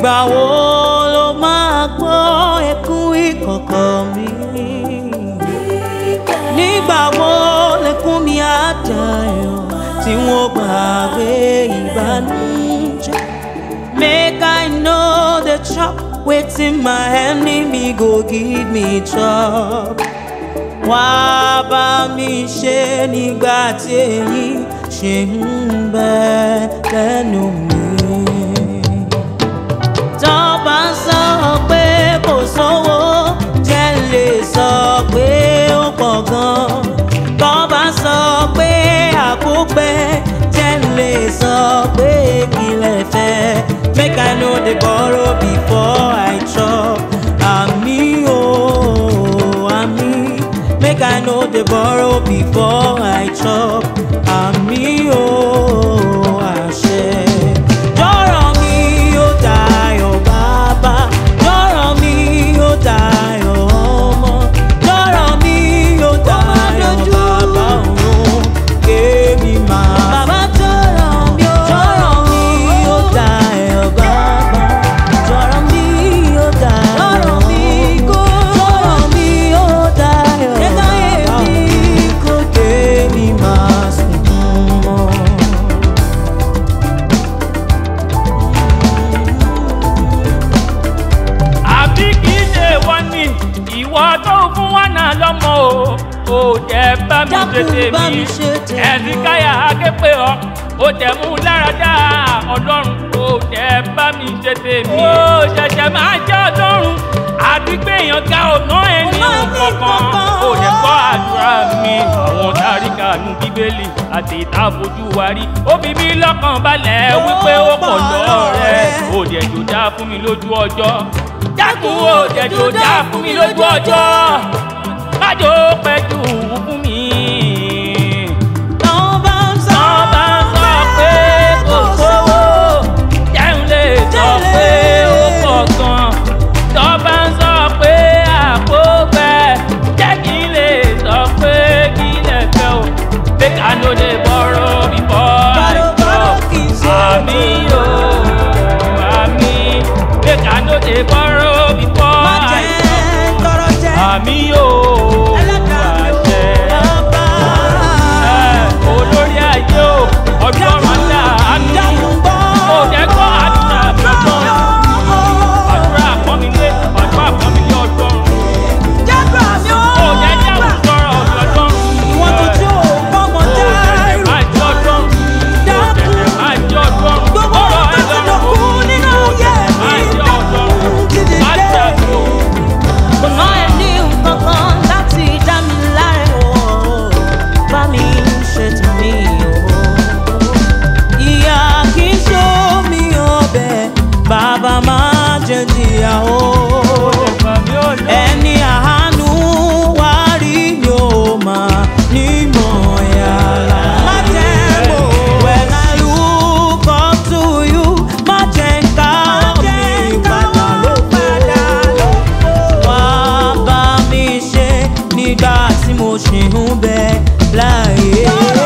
ìgbà wo ló máa gbọ́ ẹkún ìkọ̀kọ̀ mi nígbà wo lẹkún mi á dayọ̀ tí wọ́n gbàgbé ìbànújẹ́ make I know the chop wetin my enemy go give me chop wá bá mi ṣe nígbà tí èyí ṣe ń bẹ lẹ́nu mi. tọ́ bá ń sọ pé kò sówó jẹ́ lè sọ pé ó pọ̀ gan-an. tọ́ bá sọ pé àkópẹ́ jẹ́ lè sọ pé kí lè fẹ́. make I no dey borrow before I chop. àmì o àmì make I no dey borrow before I chop. àmì o àṣẹ. jọ̀rọ̀ mi ó dayọ̀ bàbá jọ̀rọ̀ mi ó dayọ̀ ọmọ jọ̀rọ̀ mi ó dayọ̀ bàbá òun kémi máa. bàbá jọ̀rọ̀ mi ó jọ̀rọ̀ mi ó dayọ̀ bàbá jọ̀rọ̀ mi ó dayọ̀ jọ̀rọ̀ mi kó jọ̀rọ̀ mi ó dayọ̀ bàbá òun kó kémi máa sùn mọ́. àbí kì í ṣe wọ́n ní ìwọ tó fún wọn náà lọ́mọ o ò jẹ́ bá mi Dákun tètè bá mi mi ṣe tèmi. ẹ̀sìn káyà áké pé ọ ó tẹ̀ mú lára dá ọlọ́run ò jẹ́ bá mi ṣe tèmi ó ṣẹ̀ṣẹ̀ máa jẹ́ ọlọ́run àti pé èèyàn ga ọ̀nà ẹni Ọ̀nà ẹni kankan kankan. ó lè gbọ́ àdúrà mi àwọn táríkà nu bíbélì àti ìta fojú wa rí ó fi mí lọ́kàn balẹ̀ wípé ó pọ̀ lọ́rẹ́ ó dẹ̀ jò dá fún mi lójú ọjọ́ dákun ó dẹ̀ jò dá fún mi lójú ọjọ́ májò pẹ́ jù fún mi. Tọ́ bá ń sọ Tán bá ń sọ pé kò sówó, jẹun lè sọ pé ó pọ̀ gan. Tán bá ń sọ pé àpò bẹ́ẹ̀, jẹ́ kí n lè sọ pé kí lè fẹ́ o. Make I no dey borrow before I Borrow, borrow chop. kì í ṣe Àmì o, àmì. Make I no dey borrow before má I jẹ́ chop. tọrọ jẹ́ Àmì o, ẹlẹ́dàá mi ò àṣẹ bàbá. olórí ayé o ọjọ́ ọ̀la àánú Dákun gbọ́. kò jẹ́ kó àdúrà mi ọjọ́ àdúrà pọ́nmilé àdúrà pọ́nmilé ọjọ́ Jágbà mi ó kò jẹ́ jẹ́ àwùjọ ọjọ́ Ìwọ́n tó tí ò fọ́mọ kò tẹ̀lé dárú. máa jẹ́ ọjọ́ kò tẹ̀lé máa jẹ́ ọjọ́ Gbogbo ọ̀rọ̀ ohun tó ti dọ̀kú nínú ayé máa mi jẹ́ ọjọ́ dákun dídì máa dé. jẹ́ ọjọ́. Kò ná ẹ ní nǹkan kan láti dá mi láre o. Bá mi ṣe tèmi o. Ìyá kì í ṣó mi ọbẹ̀, bàbá máa jẹ jìyà o. Ẹni àánú wá rí ni ó máa nímọ̀ yàrá. Má jẹ́ mo when I look up to you, má jẹ́ ń ká mi padà lóko. Wá bá mi ṣe nígbà tí mo ṣì ń bẹ láàyè.